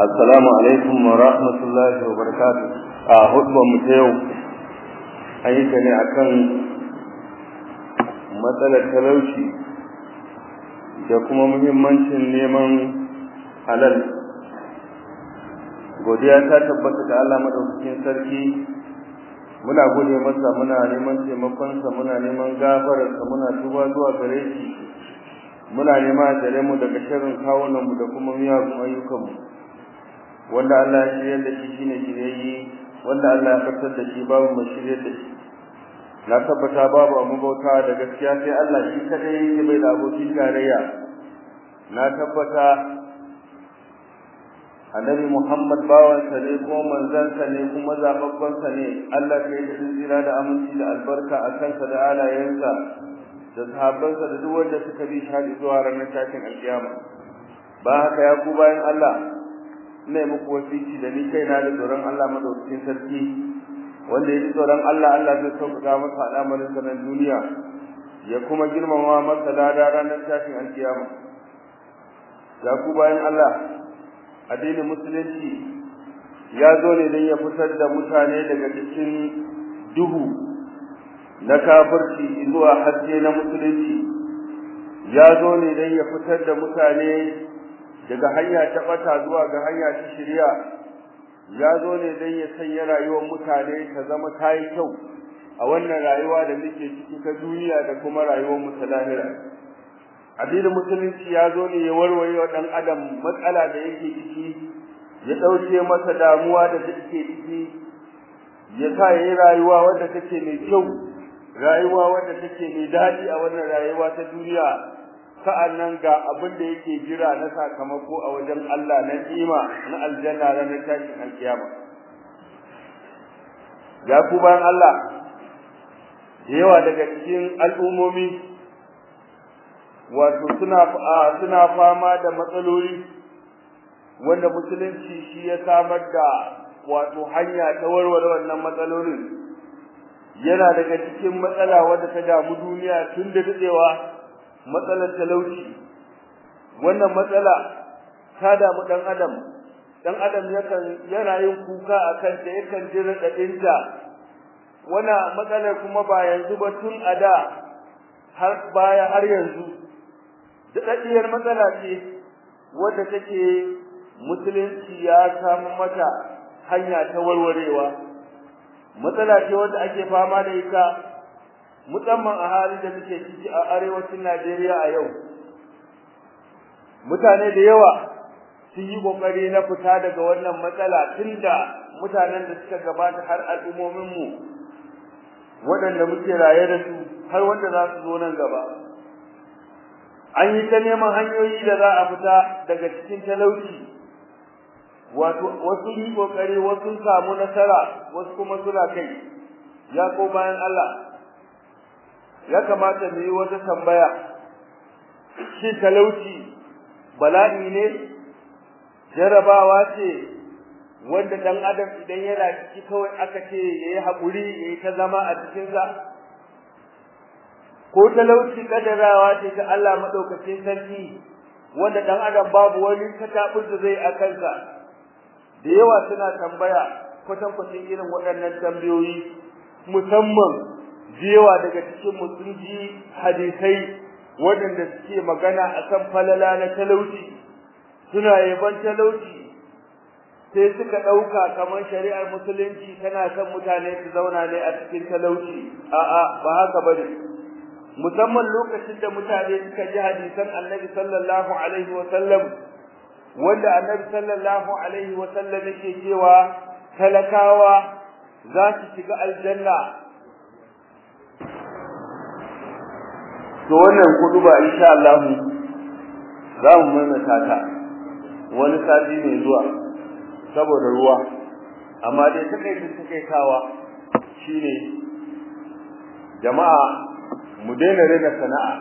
Assalamu alaikum wa rahmatullahi wa barakatuh. A hudbar mu ta yau an yi ta ne akan matsalar talauci da kuma muhimmancin neman halal. Godiya ta tabbata da Allah madaukakin sarki muna gode masa muna neman taimakonsa muna neman gafararsa muna tuba zuwa gare shi muna nema tare mu daga sharrin kawunan mu da kuma miyagun ayyukan mu wanda Allah ya shirya da shi shine shiryayye wanda Allah ya fitar da shi babu mai shirye da shi na tabbata babu abu bauta da gaskiya sai Allah shi kadai yake bai da abokin tarayya na tabbata annabi Muhammad bawansa ne ko manzansa ne kuma zababbansa ne Allah ka yi tsira da aminci da albarka a kansa da alayensa da sahabbansa da duk wanda suka bi shi zuwa ranar tashin alkiyama ba haka ya ku bayan Allah ina muku wasici da ni kaina da tsoron Allah madaukakin sarki wanda ya ji tsoron Allah Allah zai sauƙaƙa masa al'amarin sa na duniya ya kuma girmama masa lada ranar tashin alkiyama ya ku bayan Allah addinin musulunci ya zo ne don ya fitar da mutane daga cikin duhu na kafirci zuwa haske na musulunci ya zo ne don ya fitar da mutane daga hanya ta bata zuwa ga hanya ta shirya ya zo ne don ya sanya rayuwar mutane ta zama ta yi kyau a wannan rayuwa da muke ciki ta duniya da kuma rayuwar mu ta lahira addinin musulunci ya zo ne ya warware wa dan adam matsala da yake ciki ya dauke masa damuwa da take ciki ya sa yayi rayuwa wadda take mai kyau rayuwa wadda take mai dadi a wannan rayuwa ta duniya sa'annan ga abin da yake jira na sakamako a wajen Allah na ni'ima na aljanna ranar tashin alkiyama ya ku bayan Allah da yawa daga cikin al'ummomi wato suna suna fama da matsaloli wanda musulunci shi ya samar da wato hanya ta warware wannan matsalolin yana daga cikin matsala wanda ta damu duniya tun da dadewa matsalar talauci wannan matsala ta damu dan adam dan adam yakan yana yin kuka akan ta yakan ji radadinta wannan matsalar kuma ba yanzu ba tun a da har baya har yanzu daɗaɗɗiyar matsala ce wadda take musulunci ya samu mata hanya ta warwarewa matsala ce wadda ake fama da ita musamman a halin da muke ciki a arewacin Najeriya a yau mutane da yawa sun yi kokari na fita daga wannan matsala tunda mutanen da suka gabata har al'ummomin mu waɗanda muke raye da su har wanda za su zo nan gaba an yi ta neman hanyoyi da za a fita daga cikin talauci wato wasu yi kokari wasu samu nasara wasu kuma suna kai ya ko bayan Allah ya kamata mu yi wata tambaya shi talauci bala'i ne jarabawa ce wanda dan adam idan yana ciki kawai aka ce yayi haƙuri yayi ta zama a cikin sa ko talauci kadarawa ce ta Allah madaukakin sarki wanda dan adam babu wani katabun da zai akansa da yawa suna tambaya kwatan kwatan irin waɗannan tambayoyi musamman yawa daga cikin mu sun ji hadisai waɗanda suke magana akan falala na talauci suna yaban talauci sai suka ɗauka kamar shari'ar musulunci tana son mutane su zauna ne a cikin talauci a'a ba haka bane musamman lokacin da mutane suka ji hadisan Annabi sallallahu alaihi wa sallam wanda Annabi sallallahu alaihi wa sallam yake cewa talakawa za su shiga aljanna to wannan kudu ba insha Allah za mu maimaita ta wani sati mai zuwa saboda ruwa amma dai takaicin takaitawa shine jama'a mu daina rena sana'a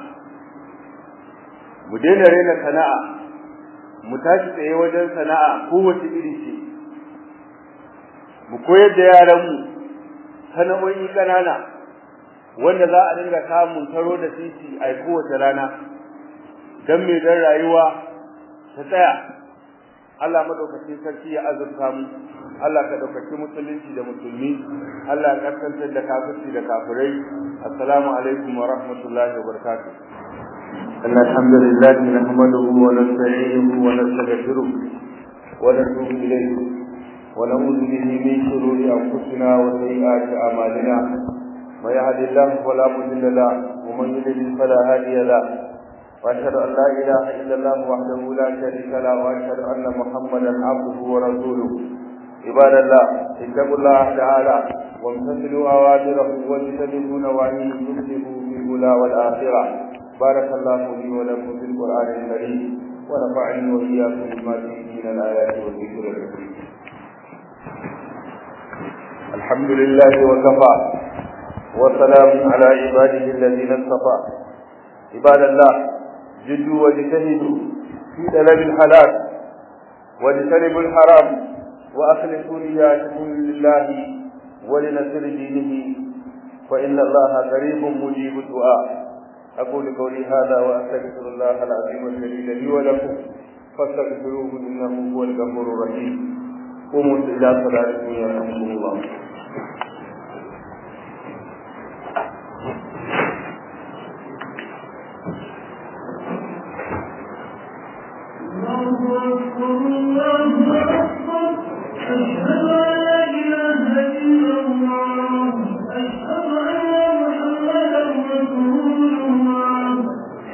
mu daina rena sana'a mu tashi tsaye wajen sana'a kowace iri ce mu koyar da yaranmu sana'o'i ƙanana wanda za a dinga samun taro da titi a kowace rana don mai dan rayuwa ta tsaya Allah madaukakin sarki ya azurta mu Allah ka daukaki musulunci da musulmi Allah ya kaskantar da kafirci da kafirai assalamu alaikum wa rahmatullahi wa barakatuh إن الحمد لله نحمده ونستعينه ونستغفره ونتوب إليه ونعوذ به من شرور أنفسنا وسيئات أعمالنا من يهد الله فلا مضل له ومن يضلل فلا هادي له واشهد ان لا اله الا الله وحده لا شريك له واشهد ان محمدا عبده ورسوله عباد الله اتقوا الله تعالى وامتثلوا اوامره واجتنبوا نواهيه تفلحوا في الاولى والاخره بارك الله لي ولكم في القران الكريم ونفعني واياكم بما فيه من الايات والذكر الحكيم الحمد لله وكفى وسلام على عباده الذين اصطفى عباد الله جدوا واجتهدوا في طلب الحلال واجتنبوا الحرام واخلصوا نياتكم لله ولنصر دينه فان الله قريب مجيب الدعاء اقول قولي هذا واستغفر الله العظيم الجليل لي ولكم فاستغفروه انه هو الغفور الرحيم قوموا الى صلاتكم يرحمكم الله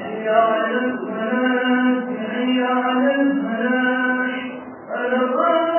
على الفلاح